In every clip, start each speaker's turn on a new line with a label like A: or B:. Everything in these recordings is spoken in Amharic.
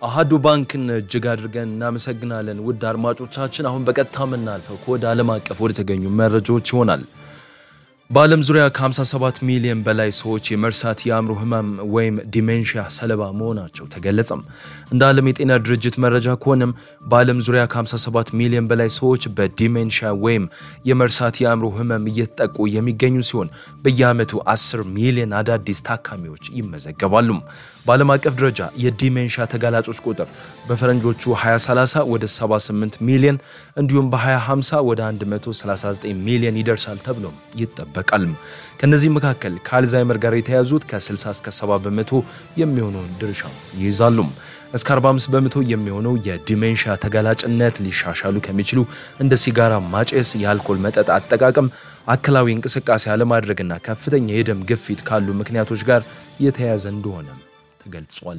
A: አሃዱ ባንክን እጅግ አድርገን እናመሰግናለን። ውድ አድማጮቻችን፣ አሁን በቀጥታ የምናልፈው ከወደ ዓለም አቀፍ ወደ ተገኙ መረጃዎች ይሆናል። በዓለም ዙሪያ ከ57 ሚሊዮን በላይ ሰዎች የመርሳት የአእምሮ ህመም ወይም ዲሜንሽያ ሰለባ መሆናቸው ተገለጸም። እንደ ዓለም የጤና ድርጅት መረጃ ከሆነም በዓለም ዙሪያ ከ57 ሚሊዮን በላይ ሰዎች በዲሜንሽያ ወይም የመርሳት የአእምሮ ህመም እየተጠቁ የሚገኙ ሲሆን በየዓመቱ 10 ሚሊዮን አዳዲስ ታካሚዎች ይመዘገባሉ። በዓለም አቀፍ ደረጃ የዲሜንሽያ ተጋላጮች ቁጥር በፈረንጆቹ 2030 ወደ 78 ሚሊዮን እንዲሁም በ2050 ወደ 139 ሚሊዮን ይደርሳል ተብሎም ይጠበቃል። ከነዚህ መካከል ከአልዛይመር ጋር የተያዙት ከ60 እስከ 70 በመቶ የሚሆነውን ድርሻ ይይዛሉ። እስከ 45 በመቶ የሚሆነው የዲሜንሽያ ተጋላጭነት ሊሻሻሉ ከሚችሉ እንደ ሲጋራ ማጨስ፣ የአልኮል መጠጥ አጠቃቀም፣ አካላዊ እንቅስቃሴ አለማድረግና ከፍተኛ የደም ግፊት ካሉ ምክንያቶች ጋር የተያያዘ እንደሆነ ተገልጿል።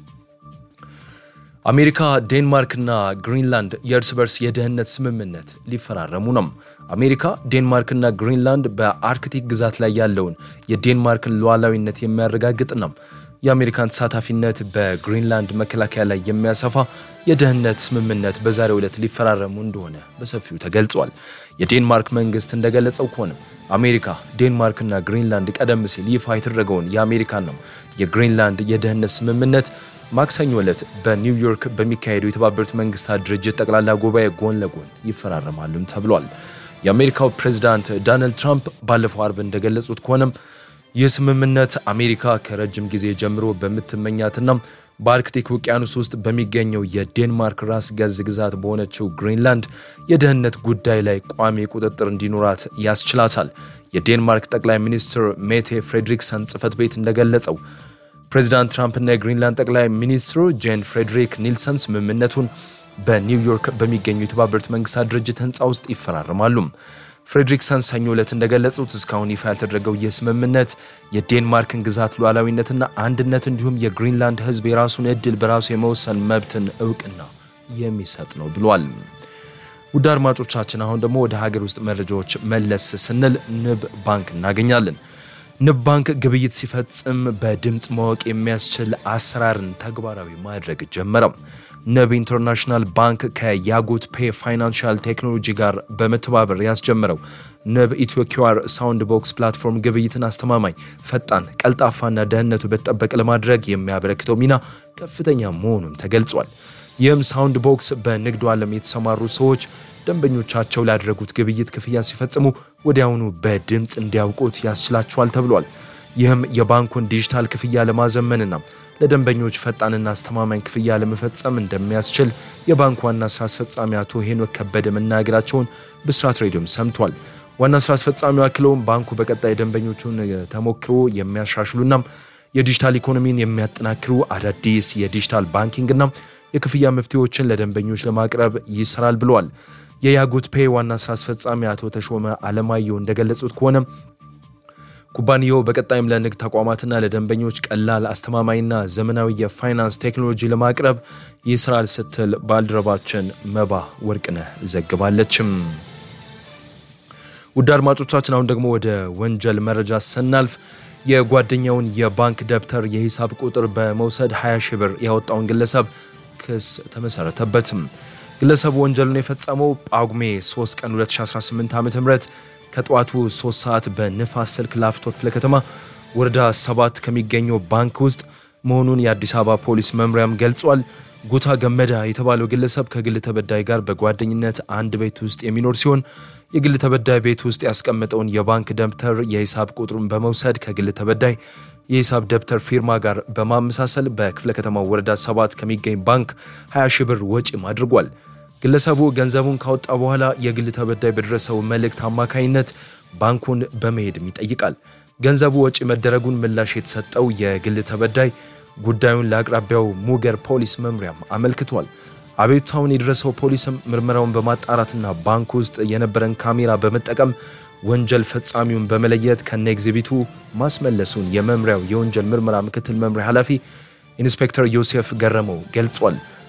A: አሜሪካ፣ ዴንማርክና ግሪንላንድ የእርስ በርስ የደህንነት ስምምነት ሊፈራረሙ ነው። አሜሪካ፣ ዴንማርክና ግሪንላንድ በአርክቲክ ግዛት ላይ ያለውን የዴንማርክን ሉዓላዊነት የሚያረጋግጥ ነው የአሜሪካን ተሳታፊነት በግሪንላንድ መከላከያ ላይ የሚያሰፋ የደህንነት ስምምነት በዛሬው ዕለት ሊፈራረሙ እንደሆነ በሰፊው ተገልጿል። የዴንማርክ መንግስት እንደገለጸው ከሆነ አሜሪካ፣ ዴንማርክና ግሪንላንድ ቀደም ሲል ይፋ የተደረገውን የአሜሪካን ነው የግሪንላንድ የደህንነት ስምምነት ማክሰኞ ዕለት በኒውዮርክ በሚካሄደው የተባበሩት መንግስታት ድርጅት ጠቅላላ ጉባኤ ጎን ለጎን ይፈራረማሉም ተብሏል። የአሜሪካው ፕሬዚዳንት ዶናልድ ትራምፕ ባለፈው አርብ እንደገለጹት ከሆነም ይህ ስምምነት አሜሪካ ከረጅም ጊዜ ጀምሮ በምትመኛትና በአርክቲክ ውቅያኖስ ውስጥ በሚገኘው የዴንማርክ ራስ ገዝ ግዛት በሆነችው ግሪንላንድ የደህንነት ጉዳይ ላይ ቋሚ ቁጥጥር እንዲኖራት ያስችላታል። የዴንማርክ ጠቅላይ ሚኒስትር ሜቴ ፍሬድሪክሰን ጽህፈት ቤት እንደገለጸው ፕሬዚዳንት ትራምፕና የግሪንላንድ ጠቅላይ ሚኒስትሩ ጄን ፍሬድሪክ ኒልሰን ስምምነቱን በኒውዮርክ በሚገኙ የተባበሩት መንግስታት ድርጅት ህንፃ ውስጥ ይፈራረማሉ። ፍሬድሪክሰን ሰኞ ዕለት እንደገለጹት እስካሁን ይፋ ያልተደረገው ይህ ስምምነት የዴንማርክን ግዛት ሉዓላዊነትና አንድነት እንዲሁም የግሪንላንድ ህዝብ የራሱን እድል በራሱ የመወሰን መብትን እውቅና የሚሰጥ ነው ብሏል። ውድ አድማጮቻችን አሁን ደግሞ ወደ ሀገር ውስጥ መረጃዎች መለስ ስንል ንብ ባንክ እናገኛለን። ንብ ባንክ ግብይት ሲፈጽም በድምፅ ማወቅ የሚያስችል አሰራርን ተግባራዊ ማድረግ ጀመረም። ንብ ኢንተርናሽናል ባንክ ከያጎት ፔ ፋይናንሻል ቴክኖሎጂ ጋር በመተባበር ያስጀመረው ንብ ኢትዮ ኪዋር ሳውንድ ቦክስ ፕላትፎርም ግብይትን አስተማማኝ፣ ፈጣን፣ ቀልጣፋና ደህንነቱ በተጠበቀ ለማድረግ የሚያበረክተው ሚና ከፍተኛ መሆኑም ተገልጿል። ይህም ሳውንድ ቦክስ በንግዱ ዓለም የተሰማሩ ሰዎች ደንበኞቻቸው ላደረጉት ግብይት ክፍያ ሲፈጽሙ ወዲያውኑ በድምፅ እንዲያውቁት ያስችላቸዋል ተብሏል። ይህም የባንኩን ዲጂታል ክፍያ ለማዘመንና ለደንበኞች ፈጣንና አስተማማኝ ክፍያ ለመፈጸም እንደሚያስችል የባንኩ ዋና ስራ አስፈጻሚ አቶ ሄኖክ ከበደ መናገራቸውን ብስራት ሬዲዮም ሰምቷል። ዋና ስራ አስፈጻሚው አክለውም ባንኩ በቀጣይ ደንበኞቹን ተሞክሮ የሚያሻሽሉና የዲጂታል ኢኮኖሚን የሚያጠናክሩ አዳዲስ የዲጂታል ባንኪንግና የክፍያ መፍትሄዎችን ለደንበኞች ለማቅረብ ይሰራል ብለዋል። የያጎት ፔ ዋና ስራ አስፈጻሚ አቶ ተሾመ አለማየሁ እንደገለጹት ከሆነ ኩባንያው በቀጣይም ለንግድ ተቋማትና ለደንበኞች ቀላል አስተማማኝና ዘመናዊ የፋይናንስ ቴክኖሎጂ ለማቅረብ ይሰራል ስትል ባልደረባችን መባ ወርቅነህ ዘግባለችም። ውድ አድማጮቻችን አሁን ደግሞ ወደ ወንጀል መረጃ ስናልፍ የጓደኛውን የባንክ ደብተር የሂሳብ ቁጥር በመውሰድ 20 ሺህ ብር ያወጣውን ግለሰብ ክስ ተመሰረተበትም። ግለሰቡ ወንጀሉን የፈጸመው ጳጉሜ 3 ቀን 2018 ዓ ም ከጠዋቱ 3 ሰዓት በንፋስ ስልክ ላፍቶ ክፍለ ከተማ ወረዳ 7 ከሚገኘው ባንክ ውስጥ መሆኑን የአዲስ አበባ ፖሊስ መምሪያም ገልጿል። ጉታ ገመዳ የተባለው ግለሰብ ከግል ተበዳይ ጋር በጓደኝነት አንድ ቤት ውስጥ የሚኖር ሲሆን የግል ተበዳይ ቤት ውስጥ ያስቀመጠውን የባንክ ደብተር የሂሳብ ቁጥሩን በመውሰድ ከግል ተበዳይ የሂሳብ ደብተር ፊርማ ጋር በማመሳሰል በክፍለ ከተማው ወረዳ 7 ከሚገኝ ባንክ 20 ሺህ ብር ወጪም አድርጓል። ግለሰቡ ገንዘቡን ካወጣ በኋላ የግል ተበዳይ በደረሰው መልእክት አማካኝነት ባንኩን በመሄድም ይጠይቃል። ገንዘቡ ወጪ መደረጉን ምላሽ የተሰጠው የግል ተበዳይ ጉዳዩን ለአቅራቢያው ሙገር ፖሊስ መምሪያም አመልክቷል። አቤቱታውን የደረሰው ፖሊስም ምርመራውን በማጣራትና ባንክ ውስጥ የነበረን ካሜራ በመጠቀም ወንጀል ፈጻሚውን በመለየት ከነ ኤግዚቢቱ ማስመለሱን የመምሪያው የወንጀል ምርመራ ምክትል መምሪያ ኃላፊ ኢንስፔክተር ዮሴፍ ገረመው ገልጿል።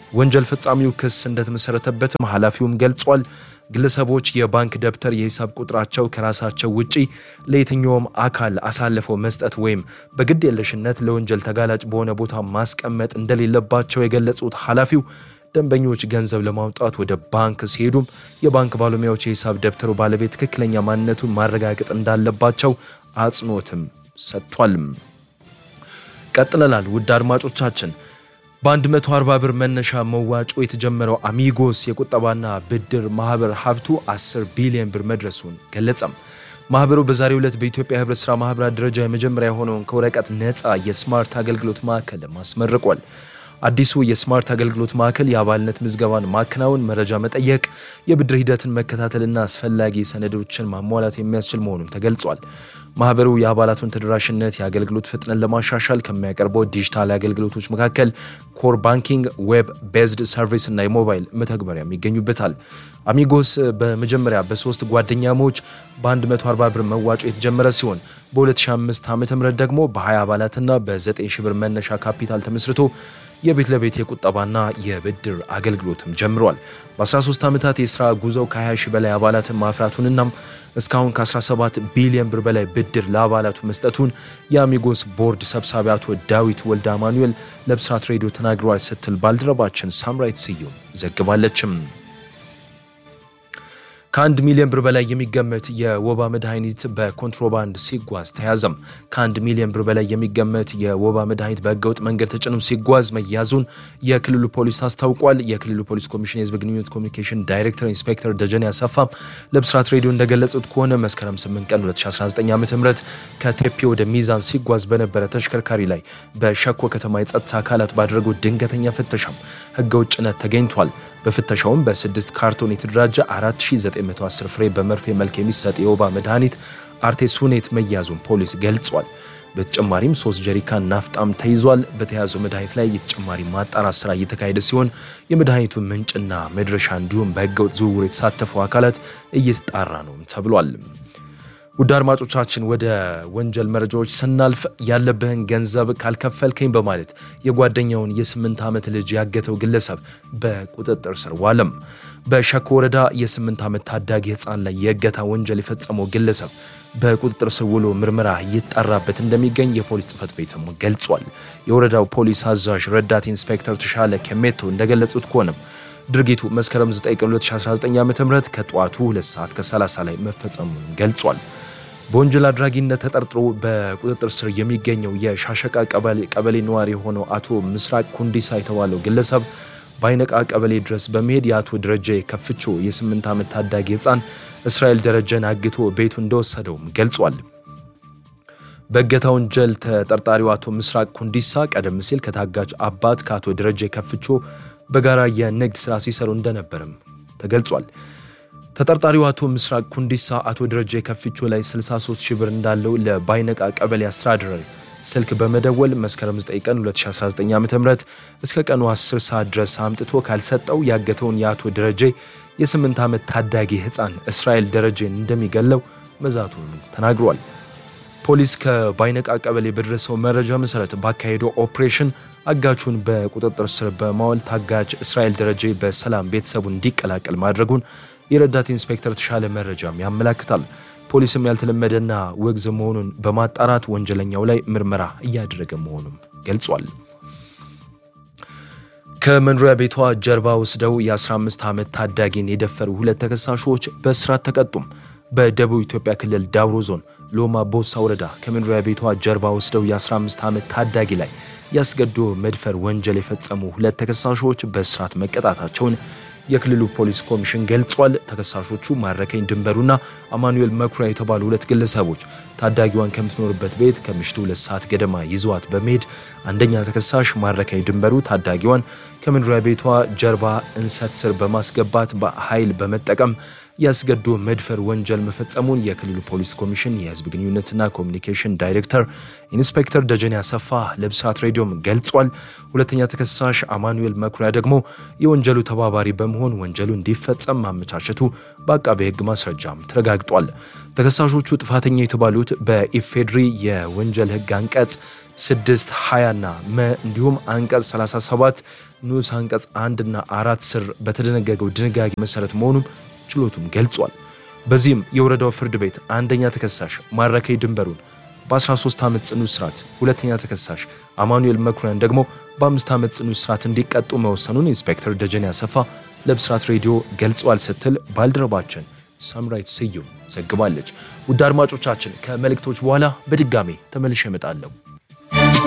A: ወንጀል ፈጻሚው ክስ እንደተመሰረተበትም ኃላፊውም ገልጿል። ግለሰቦች የባንክ ደብተር፣ የሂሳብ ቁጥራቸው ከራሳቸው ውጪ ለየትኛውም አካል አሳልፈው መስጠት ወይም በግድ የለሽነት ለወንጀል ተጋላጭ በሆነ ቦታ ማስቀመጥ እንደሌለባቸው የገለጹት ኃላፊው ደንበኞች ገንዘብ ለማውጣት ወደ ባንክ ሲሄዱም የባንክ ባለሙያዎች የሂሳብ ደብተሩ ባለቤት ትክክለኛ ማንነቱን ማረጋገጥ እንዳለባቸው አጽንኦትም ሰጥቷል። ቀጥለናል። ውድ አድማጮቻችን በ140 ብር መነሻ መዋጮ የተጀመረው አሚጎስ የቁጠባና ብድር ማህበር ሀብቱ 10 ቢሊዮን ብር መድረሱን ገለጸም። ማህበሩ በዛሬው ዕለት በኢትዮጵያ ህብረት ሥራ ማህበራት ደረጃ የመጀመሪያ የሆነውን ከወረቀት ነፃ የስማርት አገልግሎት ማዕከል አስመርቋል። አዲሱ የስማርት አገልግሎት ማዕከል የአባልነት ምዝገባን ማከናወን፣ መረጃ መጠየቅ፣ የብድር ሂደትን መከታተልና አስፈላጊ ሰነዶችን ማሟላት የሚያስችል መሆኑም ተገልጿል። ማህበሩ የአባላቱን ተደራሽነት፣ የአገልግሎት ፍጥነት ለማሻሻል ከሚያቀርበው ዲጂታል አገልግሎቶች መካከል ኮር ባንኪንግ፣ ዌብ ቤዝድ ሰርቪስ እና የሞባይል መተግበሪያም ይገኙበታል። አሚጎስ በመጀመሪያ በሶስት ጓደኛሞች በ140 ብር መዋጮ የተጀመረ ሲሆን በ2005 ዓ ም ደግሞ በ20 አባላትና በ9 ሺህ ብር መነሻ ካፒታል ተመስርቶ የቤት ለቤት የቁጠባና የብድር አገልግሎትም ጀምሯል። በ13 ዓመታት የሥራ ጉዞው ከ20 ሺህ በላይ አባላትን ማፍራቱንናም እስካሁን ከ17 ቢሊዮን ብር በላይ ብድር ለአባላቱ መስጠቱን የአሚጎስ ቦርድ ሰብሳቢ አቶ ዳዊት ወልደ አማኑኤል ለብስራት ሬዲዮ ተናግረዋል ስትል ባልደረባችን ሳምራይት ስዩም ዘግባለችም። ከአንድ ሚሊዮን ብር በላይ የሚገመት የወባ መድኃኒት በኮንትሮባንድ ሲጓዝ ተያዘም። ከአንድ ሚሊዮን ብር በላይ የሚገመት የወባ መድኃኒት በህገወጥ መንገድ ተጭኖ ሲጓዝ መያዙን የክልሉ ፖሊስ አስታውቋል። የክልሉ ፖሊስ ኮሚሽን የህዝብ ግንኙነት ኮሚኒኬሽን ዳይሬክተር ኢንስፔክተር ደጀኔ አሰፋም ለብስራት ሬዲዮ እንደገለጹት ከሆነ መስከረም 8 ቀን 2019 ዓ ም ከቴፒ ወደ ሚዛን ሲጓዝ በነበረ ተሽከርካሪ ላይ በሸኮ ከተማ የጸጥታ አካላት ባደረጉት ድንገተኛ ፍተሻም ህገወጥ ጭነት ተገኝቷል። በፍተሻውም በስድስት ካርቶን የተደራጀ 4910 ፍሬ በመርፌ መልክ የሚሰጥ የወባ መድኃኒት አርቴሱኔት መያዙን ፖሊስ ገልጿል። በተጨማሪም ሶስት ጀሪካን ናፍጣም ተይዟል። በተያዘው መድኃኒት ላይ የተጨማሪ ማጣራት ስራ እየተካሄደ ሲሆን የመድኃኒቱ ምንጭና መድረሻ እንዲሁም በህገወጥ ዝውውር የተሳተፉ አካላት እየተጣራ ነው ተብሏል። ውድ አድማጮቻችን ወደ ወንጀል መረጃዎች ስናልፍ ያለብህን ገንዘብ ካልከፈልከኝ በማለት የጓደኛውን የስምንት ዓመት ልጅ ያገተው ግለሰብ በቁጥጥር ስር ዋለም። በሸኮ ወረዳ የስምንት ዓመት ታዳጊ ህፃን ላይ የእገታ ወንጀል የፈጸመው ግለሰብ በቁጥጥር ስር ውሎ ምርመራ እየጣራበት እንደሚገኝ የፖሊስ ጽሕፈት ቤትም ገልጿል። የወረዳው ፖሊስ አዛዥ ረዳት ኢንስፔክተር ተሻለ ከሜቶ እንደገለጹት ከሆነም ድርጊቱ መስከረም 9 ቀን 2019 ዓ ም ከጠዋቱ 2 ሰዓት ከ30 ላይ መፈጸሙን ገልጿል። በወንጀል አድራጊነት ተጠርጥሮ በቁጥጥር ስር የሚገኘው የሻሸቃ ቀበሌ ነዋሪ የሆነው አቶ ምስራቅ ኩንዲሳ የተባለው ግለሰብ በአይነቃ ቀበሌ ድረስ በመሄድ የአቶ ደረጀ ከፍቾ የስምንት ዓመት ታዳጊ ህፃን እስራኤል ደረጀን አግቶ ቤቱ እንደወሰደውም ገልጿል። በእገታ ወንጀል ተጠርጣሪው አቶ ምስራቅ ኩንዲሳ ቀደም ሲል ከታጋጅ አባት ከአቶ ደረጀ ከፍቾ በጋራ የንግድ ስራ ሲሰሩ እንደነበርም ተገልጿል። ተጠርጣሪው አቶ ምስራቅ ኩንዲሳ አቶ ደረጀ ከፍቾ ላይ 63 ሺህ ብር እንዳለው ለባይነቃ ቀበሌ አስተዳደር ስልክ በመደወል መስከረም 9 ቀን 2019 ዓ ም እስከ ቀኑ 10 ሰዓት ድረስ አምጥቶ ካልሰጠው ያገተውን የአቶ ደረጀ የ8 ዓመት ታዳጊ ህፃን እስራኤል ደረጀን እንደሚገለው መዛቱን ተናግሯል። ፖሊስ ከባይነቃ ቀበሌ በደረሰው መረጃ መሰረት ባካሄደው ኦፕሬሽን አጋቹን በቁጥጥር ስር በማዋል ታጋች እስራኤል ደረጀ በሰላም ቤተሰቡን እንዲቀላቀል ማድረጉን የረዳት ኢንስፔክተር ተሻለ መረጃም ያመላክታል። ፖሊስም ያልተለመደና ውግዝ መሆኑን በማጣራት ወንጀለኛው ላይ ምርመራ እያደረገ መሆኑም ገልጿል። ከመኖሪያ ቤቷ ጀርባ ወስደው የ15 ዓመት ታዳጊን የደፈሩ ሁለት ተከሳሾች በእስራት ተቀጡም። በደቡብ ኢትዮጵያ ክልል ዳውሮ ዞን ሎማ ቦሳ ወረዳ ከመኖሪያ ቤቷ ጀርባ ወስደው የ15 ዓመት ታዳጊ ላይ ያስገድዶ መድፈር ወንጀል የፈጸሙ ሁለት ተከሳሾች በእስራት መቀጣታቸውን የክልሉ ፖሊስ ኮሚሽን ገልጿል። ተከሳሾቹ ማረከኝ ድንበሩና አማኑኤል መኩሪያ የተባሉ ሁለት ግለሰቦች ታዳጊዋን ከምትኖርበት ቤት ከምሽቱ ሁለት ሰዓት ገደማ ይዘዋት በመሄድ አንደኛ ተከሳሽ ማረከኝ ድንበሩ ታዳጊዋን ከመኖሪያ ቤቷ ጀርባ እንሰት ስር በማስገባት በኃይል በመጠቀም ያስገድዶ መድፈር ወንጀል መፈጸሙን የክልሉ ፖሊስ ኮሚሽን የህዝብ ግንኙነትና ኮሚኒኬሽን ዳይሬክተር ኢንስፔክተር ደጀኔ አሰፋ ለብስራት ሬዲዮም ገልጿል። ሁለተኛ ተከሳሽ አማኑኤል መኩሪያ ደግሞ የወንጀሉ ተባባሪ በመሆን ወንጀሉ እንዲፈጸም ማመቻቸቱ በአቃቤ ሕግ ማስረጃም ተረጋግጧል። ተከሳሾቹ ጥፋተኛ የተባሉት በኢፌድሪ የወንጀል ሕግ አንቀጽ 6 20 ና መ እንዲሁም አንቀጽ 37 ንዑስ አንቀጽ 1 እና አራት ስር በተደነገገው ድንጋጌ መሰረት መሆኑም ችሎቱም ገልጿል። በዚህም የወረዳው ፍርድ ቤት አንደኛ ተከሳሽ ማረከይ ድንበሩን በ13 ዓመት ጽኑ እስራት፣ ሁለተኛ ተከሳሽ አማኑኤል መኩሪያን ደግሞ በአምስት ዓመት ጽኑ እስራት እንዲቀጡ መወሰኑን ኢንስፔክተር ደጀኔ አሰፋ ለብስራት ሬዲዮ ገልጿል ስትል ባልደረባችን ሳምራይት ስዩም ዘግባለች። ውድ አድማጮቻችን ከመልእክቶች በኋላ በድጋሜ ተመልሼ እመጣለሁ።